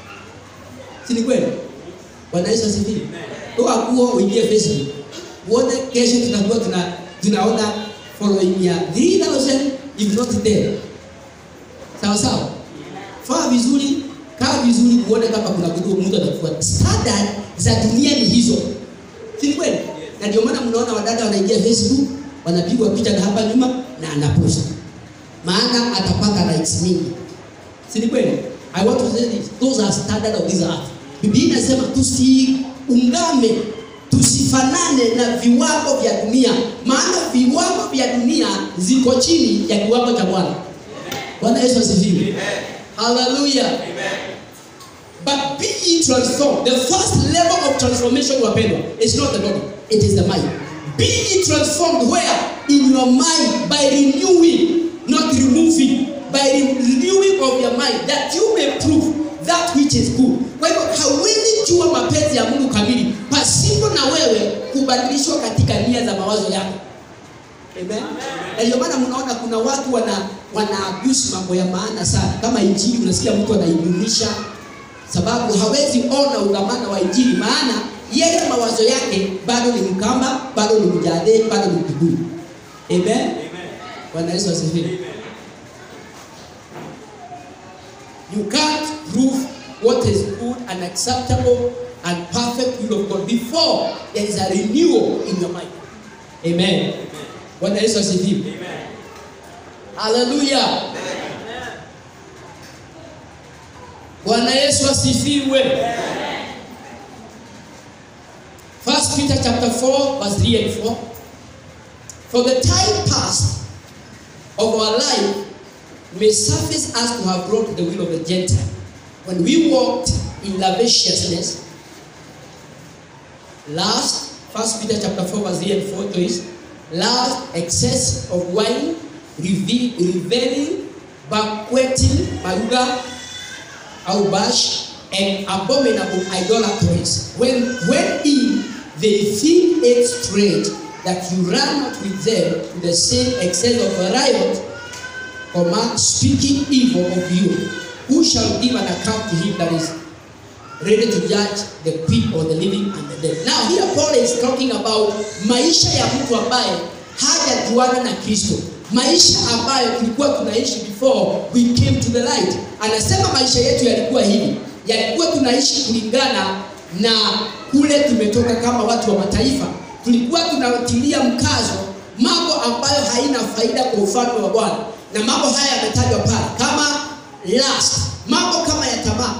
Si ni kweli? Bwana Yesu asifiwe. Toa nguo uingie Facebook. Uone kesho tutakuwa tuna tunaona following ya 3000 if not 10. Sawa sawa. Faa vizuri, kaa vizuri uone kama kuna kitu mtu atakufuata. Standard za dunia ni hizo. Si ni kweli? Na ndio maana mnaona wadada wanaingia Facebook, wanapigwa picha na hapa nyuma na anapost. Maana atapata likes mingi. Si ni kweli? I want to say this. Those are standard of this earth. Biblia inasema tusiungame, tusifanane na viwango vya dunia, maana viwango vya dunia ziko chini ya kiwango cha Bwana. Bwana Yesu asifiwe. Hallelujah. But be ye transformed. The first level of transformation, wapendwa, is not the body, it is the mind. Be ye transformed where? In your mind by renewing, not removing, by renewing of your mind that you may prove that which is good. Kwa hivyo hawezi jua mapenzi ya Mungu kamili pasipo na wewe kubadilishwa katika nia za mawazo yako. Amen. Na ndio maana mnaona kuna watu wana wana abuse mambo ya maana sana. Kama injili unasikia mtu anaidunisha sababu hawezi ona udhamana wa injili maana yeye mawazo yake bado ni mkamba, bado ni mjade, bado ni kiburi. Amen. Bwana Yesu asifiwe. You can't prove what is good and acceptable and perfect will of God before there is a renewal in your mind. Amen. Bwana Yesu asifiwe. Hallelujah. Bwana Yesu asifiwe. First Peter chapter 4 verse 3 and 4. For the time past of our life may suffice us to have brought the will of the Gentile. When we walked in lasciviousness, lust, First Peter chapter 4 verse 3 and 4 to is lust, excess of wine, reve- reveling, banqueting, maruga, outbash, and abominable idolatries. When, when in they think it straight that you run not with them to the same excess of a riot, command speaking evil of you. Who shall give an account to him that is ready to judge the quick or the living and the dead? Now here Paul is talking about maisha ya mtu ambaye hajajuana na Kristo, maisha ambayo tulikuwa tunaishi before we came to the light. Anasema maisha yetu yalikuwa hivi, yalikuwa tunaishi kulingana na kule tumetoka kama watu wa mataifa. Tulikuwa tunatilia mkazo mambo ambayo haina faida kwa ufalme wa Bwana, na mambo haya yametajwa pale kama lust, mambo kama ya tamaa.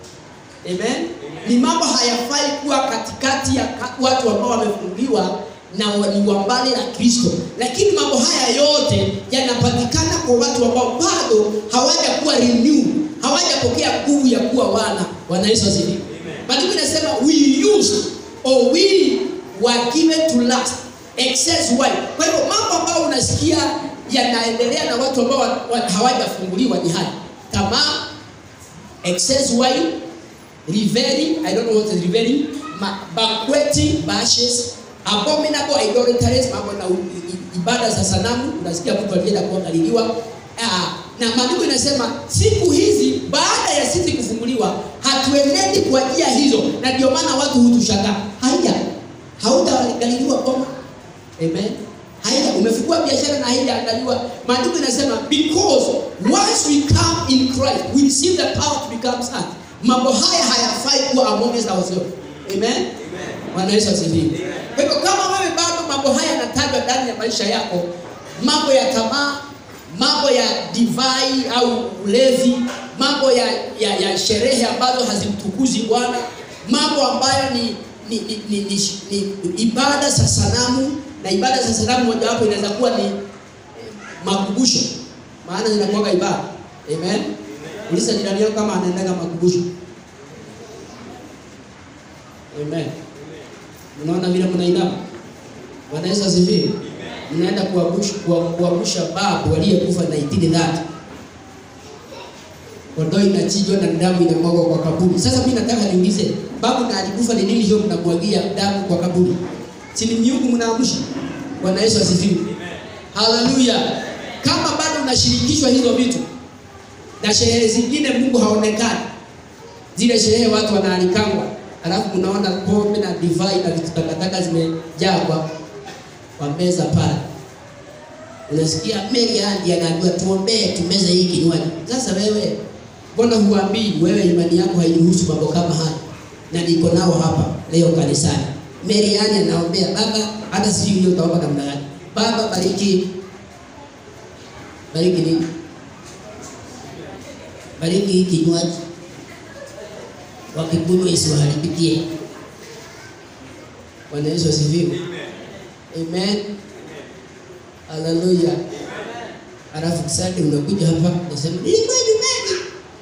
Amen. Ni mambo hayafai kuwa katikati ya ka- watu ambao wamefunguliwa na wa- ni wambale la Kristo, lakini mambo haya yote yanapatikana kwa watu ambao bado hawajakuwa renew, hawajapokea nguvu ya kuwa wana. Bwana Yesu asifiwe. Maandiko inasema we used or we were given to lust excess wine. Kwa hivyo mambo ambayo unasikia yanaendelea na watu ambao wa- wa- hawajafunguliwa ni haya: tamaa, excess wine, revelry, I don't know what is revelry, ma- banqueting, bashes, abominable idolatries, mambo na u- i- ibada za sanamu. Unasikia mtu alienda kuangaliliwa. Ah, na maandiko inasema siku hizi baada ya sisi kufunguliwa hatuenendi kwa njia hizo, na ndio maana watu hutushangaa. Haya, hautaangaliliwa boma Amen. Haija umefungua biashara na haijaandaliwa. Maandiko inasema because once we come in Christ, we receive the power to become sons. Mambo haya hayafai kuwa amongst ourselves. Amen. Bwana Yesu asifiwe. Kwa hivyo kama wewe bado mambo haya yanatajwa ndani ya maisha yako, mambo ya tamaa, mambo ya divai au ulevi, mambo ya, ya, ya sherehe ambazo hazimtukuzi Bwana, mambo ambayo ni ni, ni, ni, ni, ni ibada za sanamu na ibada za sanamu mojawapo inaweza kuwa ni eh, makumbusho, maana zinakuwaga ibada. Amen. Uliza jirani yako kama anaendaga makumbusho. Amen. Mnaona vile mnainama. Bwana Yesu asifiwe. Mnaenda kuangusha kuangusha babu aliyekufa na itini dhati. Kondoo inachinjwa na damu inamwagwa kwa kaburi. Sasa mimi nataka niulize, babu na alikufa ni nini hiyo mnamwagia damu kwa kaburi? Si ni miungu mnaamsha? Bwana Yesu asifiwe. Haleluya. Kama bado unashirikishwa hizo vitu na sherehe zingine Mungu haonekani. Zile sherehe watu wanaalikangwa, alafu mnaona pombe na divai na vitu takataka zimejaa kwa kwa meza pale. Unasikia Mary Andy anaambiwa tuombee tumeze hii kinywaji. Sasa wewe mbona huambii wewe imani yako hairuhusu mambo kama haya? Na niko nao hapa leo kanisani. Mary Andy anaombea baba, hata sijui leo utaomba namna gani. Baba bariki bariki nini? Bariki hii kinywaji. Wakikunywa isiwaharibikie. Bwana Yesu asifiwe. Amen. Haleluya. Alafu Sunday unakuja hapa unasema nilikuwa nyumbani.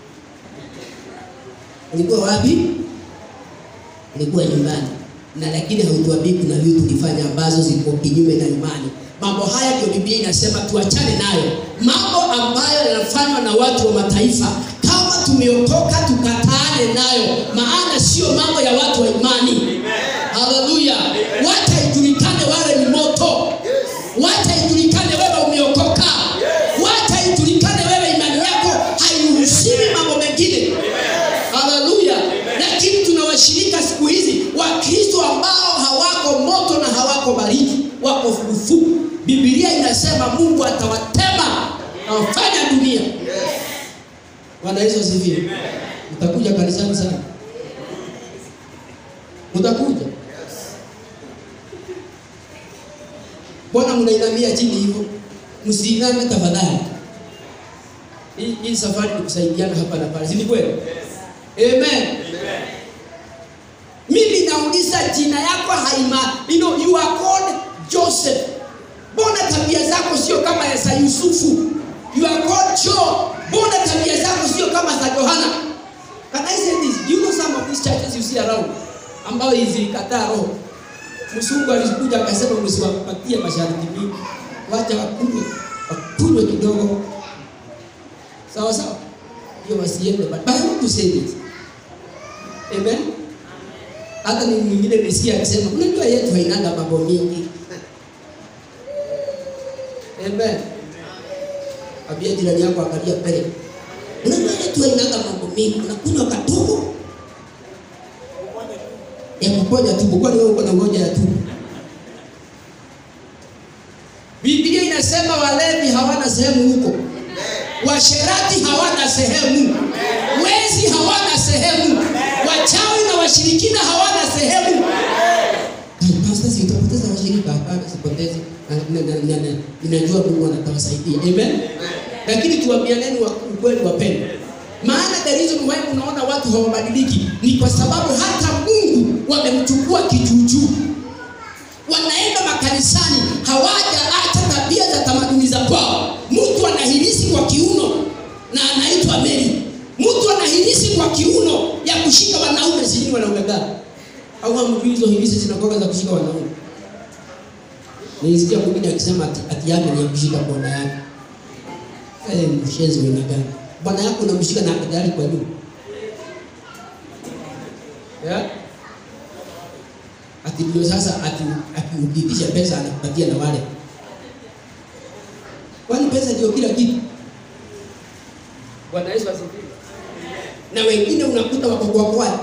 Ulikuwa wapi? Ulikuwa nyumbani. Na lakini hautuambii kuna vitu tulifanya ambazo ziko kinyume na imani. Mambo haya ndio Biblia inasema tuachane nayo. Mambo ambayo yanafanywa na watu wa mataifa kama tumeokoka tukataane nayo, maana sio mambo ya watu wa imani. Haleluya. Wacha ijulikane wale ni moto. Wacha ijulikane wewe umeokoka. Wacha ijulikane wewe imani yako hairuhusiwi mambo mengine. Haleluya. Lakini tuna washirika siku hizi Wakristo ambao hawako moto na hawako baridi, wako fufufu. Biblia inasema Mungu atawatema na wafanya dunia. Bwana Yesu asifiwe. Mtakuja kanisani sana. Mtakuja. Mbona mnainamia chini hivyo? Msiiname tafadhali. Hii, hii safari ni kusaidiana hapa na pale, si ni kweli? Amen. Mimi nauliza jina yako haima, you know, you are called Joseph. Mbona tabia zako sio kama ya za Yusufu? You are called Job. Mbona tabia zako sio kama za Yohana? Can I say this? Do you know some of these churches you see around ambao hizi kataa roho Msungu alikuja akasema msiwapatie masharti mingi, wacha wakunywe wakunywe kidogo, sawa sawa, hiyo wasiende. But I want to say this, amen. Hata ni mwingine nisikia akisema unajua yetu hainanga mambo mingi, amen. Ambia jirani yako, angalia mbele, unajua yetu hainanga mambo mingi, unakunywa kadogo ya kuponya tumbo, kwani wewe uko na ugonjwa ya tumbo? Biblia inasema walevi hawana sehemu huko, washerati hawana sehemu, wezi hawana sehemu, wachawi na washirikina hawana sehemu. Ai, Pastor, si utapoteza washirika? Hapana, sipotezi. Na- na- na- na- Ninajua Mungu anatawasaidia, amen. Lakini tuambianeni wa- ukweli, wapendwa, maana the reason why unaona watu hawabadiliki ni kwa sababu hata Mungu wamemchukua kijuujuu wanaenda makanisani hawajaacha tabia za tamaduni za kwao mtu anahirisi kwa kiuno na anaitwa meri mtu anahirisi kwa kiuno ya kushika wanaume sijui wanaume gani au hamjui hizo hirisi zinakuwa za kushika wanaume nilisikia mwingine akisema ati, ati yake ni ya kushika bwana yake Eh, mshenzi wena gani bwana yako unamshika na tayari kwa juu yeah? ati ndio sasa ati akiukitisha pesa anakupatia na wale kwani pesa ndio kila kitu bwana yesu asifiwe na wengine unakuta wako kwa kwaya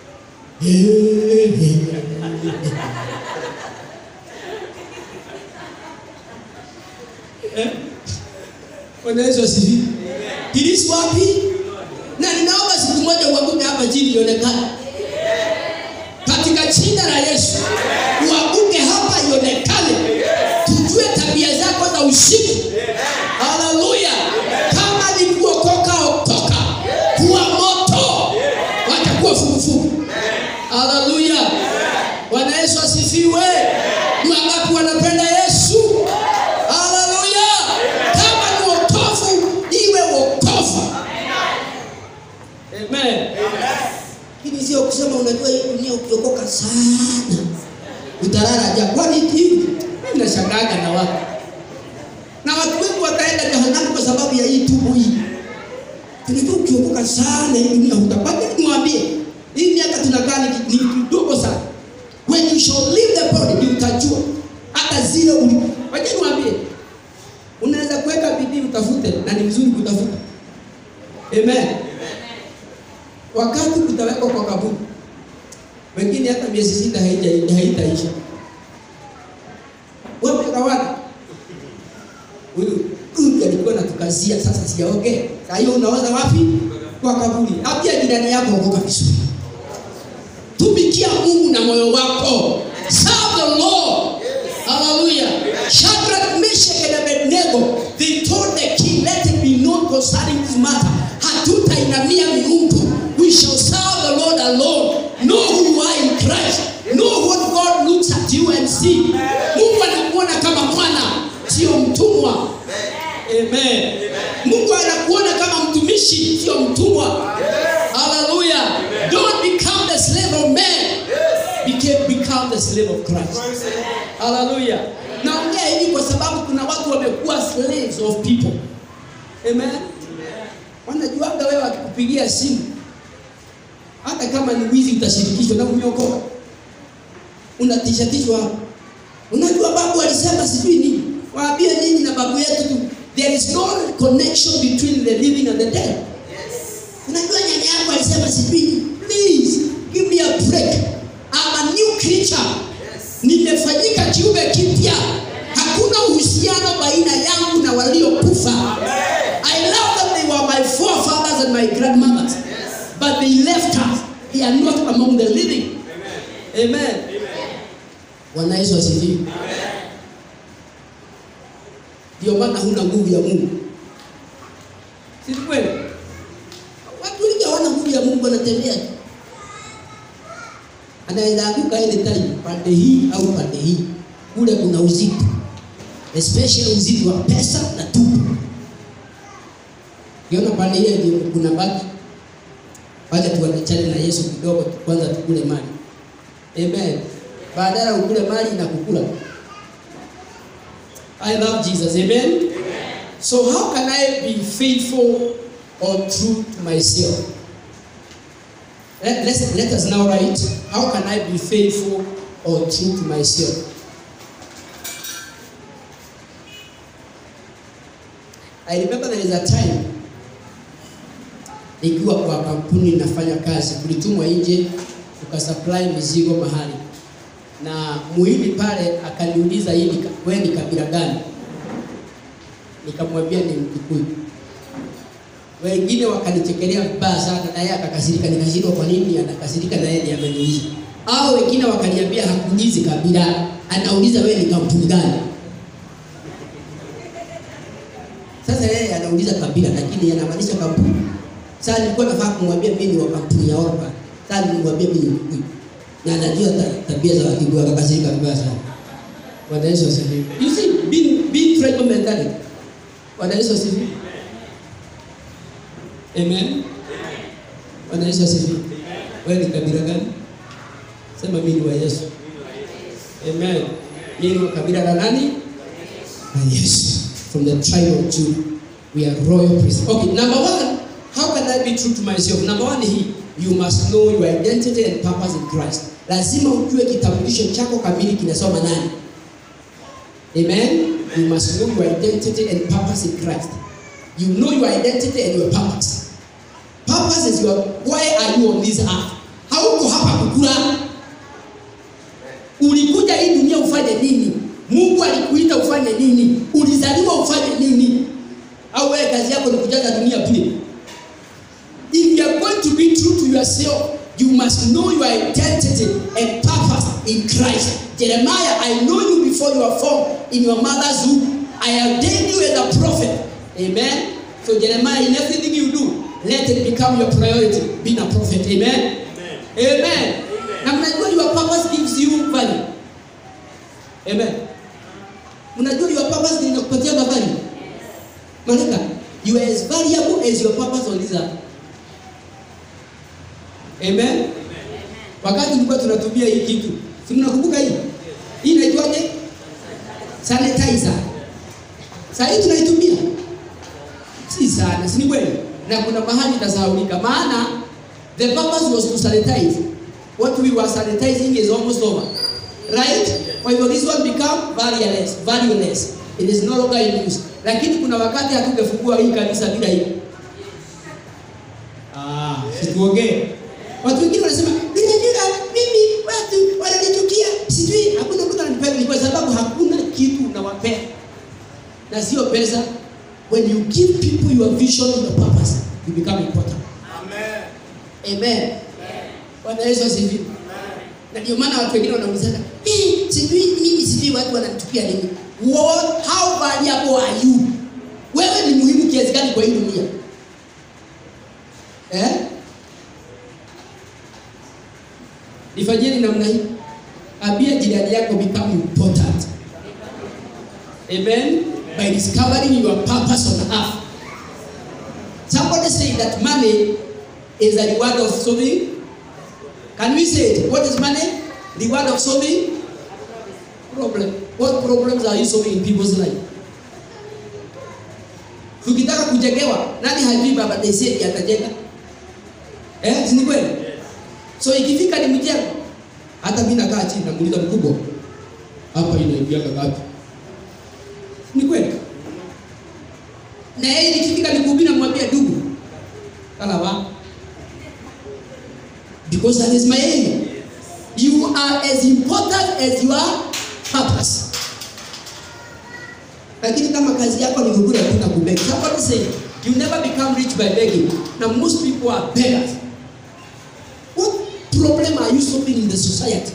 Eh? bwana yesu asifiwe kilisi wapi na ninaomba siku moja uanguke hapa chini ionekane katika jina la Yesu uanguke hapa ionekane, tujue tabia zako za usiku. Haleluya! Kama ni kuokoka, okoka, kuwa moto, watakuwa fukufuku. Haleluya! Bwana Yesu asifiwe. Ni wangapi wanapenda Yesu? Haleluya! Kama ni wokovu, iwe wokovu. Amen lakini sio kusema unajua hii dunia ukiokoka sana utalala ja kwani hivi mimi nashangaga na watu na watu wengi wataenda jehanamu kwa sababu ya hii tubu hii tunajua ukiokoka sana hii dunia utapata nimwambie hii miaka tunakaa ni ni kidogo sana when you shall leave the body ndio utajua hata zile uli waje niwaambie unaweza kuweka bidii utafute na ni vizuri kutafuta amen wakati utawekwa kwa kaburi, wengine hata miezi sita haija- haitaisha. Wamegawada. Huyu huyu alikuwa natukazia, sasa sijaongea. Saa hiyo unawaza wapi? Kwa kaburi. Ambia jirani yako okoka vizuri, tumikia Mungu na moyo wako, serve the Lord. Hallelujah. Shadrach, Meshach and Abednego, they told the king, let it be known concerning this matter. Hatutainamia miungu. We shall serve the Lord alone. Know who you are in Christ. Know what God looks at you and see. Mungu anakuona kama mwana, sio mtumwa. Amen. Mungu anakuona kama mtumishi, sio mtumwa. Hallelujah. Don't become the slave of man. Became, become the slave of Christ. Hallelujah. Naongea hivi kwa sababu kuna watu wamekuwa slaves of people. Amen. Wanajuaga wewe akikupigia simu hata kama ni wizi utashirikishwa na umeokoka. Unatishatishwa hapo. Unajua babu alisema sijui nini. Waambie nini na babu yetu tu. There is no connection between the living and the dead. Unajua nyanya yako alisema sijui nini. Please give me a break. I'm a new creature. Nimefanyika kiumbe kipya. Hakuna uhusiano baina yangu na waliokufa. I love them. They were my forefathers and my grandmothers. But they left us. They are not among the living. Amen. Bwana Yesu asifiwe. Ndio maana huna nguvu ya Mungu. Si kweli? Watu wengi hawana nguvu ya Mungu wanatembea. tu. Anaweza anguka ile time pande hii au pande hii. Kule kuna uzito. Especially uzito wa pesa na tumbo. Kiona pande ile ndio kuna baki. Wacha tuachane na Yesu kidogo kwanza tukule mali. Amen. Badala ukule mali na kukula. I love Jesus. Amen. So how can I be faithful or true to myself? Let, let's, let us now write, how can I be faithful or true to myself? I remember there is a time nikiwa kwa kampuni nafanya kazi, kulitumwa nje tukasupply mizigo mahali, na muhindi pale akaniuliza hii ni ka- wewe ni kabila gani? Nikamwambia ni Mkikuyu. Wengine wakanichekelea vibaya sana, na yeye akakasirika. Nikashindwa kwa nini anakasirika na yeye ndiye ameniuliza. Au wengine wakaniambia hakuulizi kabila, anauliza wewe ni kampuni gani? Sasa yeye anauliza kabila, lakini anamaanisha kampuni. Sasa nilikuwa nafaa kumwambia mimi ni wa kampuni ya Orpa. Sasa nilimwambia mimi ni Mkikuyu, na anajua ta- tabia za Wakikuyu, akakasirika vibaya sana. Bwana Yesu asifiwe. You see, being, being tribal mentality. Bwana Yesu asifiwe. Amen. Bwana Yesu asifiwe. Wewe ni kabila gani? Sema mimi ni wa Yesu. Amen. Mimi ni wa kabila la nani? La Yesu. From the tribe of Judah. We are royal priests. Okay, number one, how can I be true to myself? Number one hii, you must know your identity and purpose in Christ. Lazima ujue kitambulisho chako kamili kinasoma nani. Amen. You must know your identity and purpose in Christ. You know your identity and your purpose. Purpose is your why are you on this earth? Hauko hapa kukula. Ulikuja hii dunia ufanye nini? Mungu alikuita ufanye nini? Ulizaliwa ufanye nini? Au wewe kazi yako ni kujaza dunia bure? If you are going to be true to yourself, you must know your identity and purpose in Christ. Jeremiah, I know you before you were formed in your mother's womb. I ordained you as a prophet. Amen. So Jeremiah, in everything you do, let it become your priority, being a prophet. Amen. Amen. Na mnajua your purpose gives you value. Amen. Mnajua your purpose inakupatia value. Malaika, you are as valuable as your purpose on this earth. Amen. Wakati tulikuwa tunatumia hii kitu, si mnakumbuka hii? Hii inaitwaje? Sanitizer. Sasa hii tunaitumia. Si sana, si ni kweli? Na kuna mahali itasahaulika. Maana the purpose was to sanitize. What we were sanitizing is almost over. Right? Kwa hivyo this one become valueless, valueless. It is no longer in use. Lakini kuna wakati hatungefungua hii kanisa bila hii. Ah, situongee. Watu wengine wanasema ninajua mimi watu wananichukia, sijui hakuna mtu ananipenda, ni kwa sababu hakuna kitu unawapea na sio pesa. When you give people your vision and your purpose, you become important. Amen. Bwana Yesu asifiwe. Na ndio maana watu wengine wanaulizana, "Eh, sijui mimi sijui watu wananichukia nini?" What, how valuable are you? Wewe ni muhimu kiasi gani kwa hii dunia? Eh? Nifanyeni namna hii. Ambia jirani yako become important. Amen. By discovering your purpose on earth. Somebody say that money is a reward of solving. Can we say it? What is money? Reward of solving problem. What problems are you solving in people's life? Tukitaka kujengewa, nani hajui baba Desedi atajenga? Eh, si ni kweli? So ikifika ni mjengo, hata mimi nakaa chini namuuliza mkubwa, hapa inaingia ngapi? Ni kweli? Na yeye nikifika nikuhubiri namwambia ndugu, kala wa because that is my area. You are as important as your purpose. Lakini kama kazi yako ni kukula tu na kubeg. Somebody say you never become rich by begging. Now most people are beggars. What problem are you solving in the society?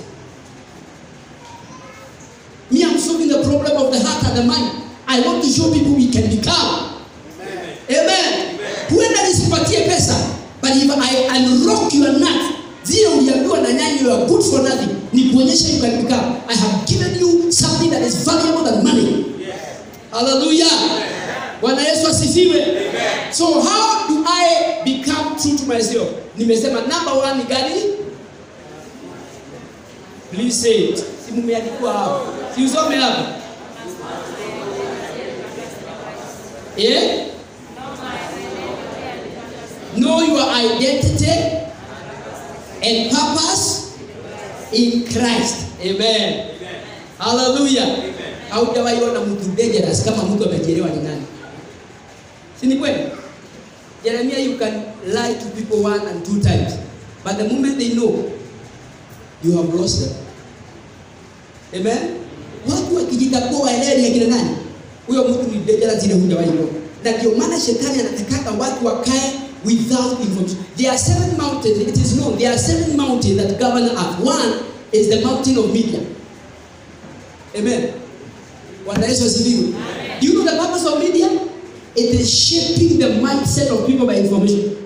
Me, I'm solving the problem of the heart and the mind. I want to show people we can become. Amen. Huenda nisipatie pesa, but if I unlock your nut, zile uliambiwa na nyanya you are good for nothing, ni kuonyesha you can become. I have given you something that is valuable than money. Hallelujah. Bwana Yesu asifiwe. So how do I become true to myself? Nimesema number one ni gani? Please say it. Si mumeandikwa hapo. Si usome hapo. Yeah? Know your identity and purpose in Christ. Amen. Hallelujah. Haujawahi ona mtu dangerous kama mtu amejielewa ni nani. Si ni kweli? Jeremiah, you can lie to people one and two times. But the moment they know, you have lost them. Amen. Watu wakijitambua waelewe ni akina nani, huyo mtu ni dangerous ile hujawahi kuona. Na ndio maana shetani anataka watu wakae without information. There are seven mountains, it is known, there are seven mountains that govern earth. One is the mountain of media. Amen. Bwana Yesu asifiwe. Do you know the purpose of media? It is shaping the mindset of people by information.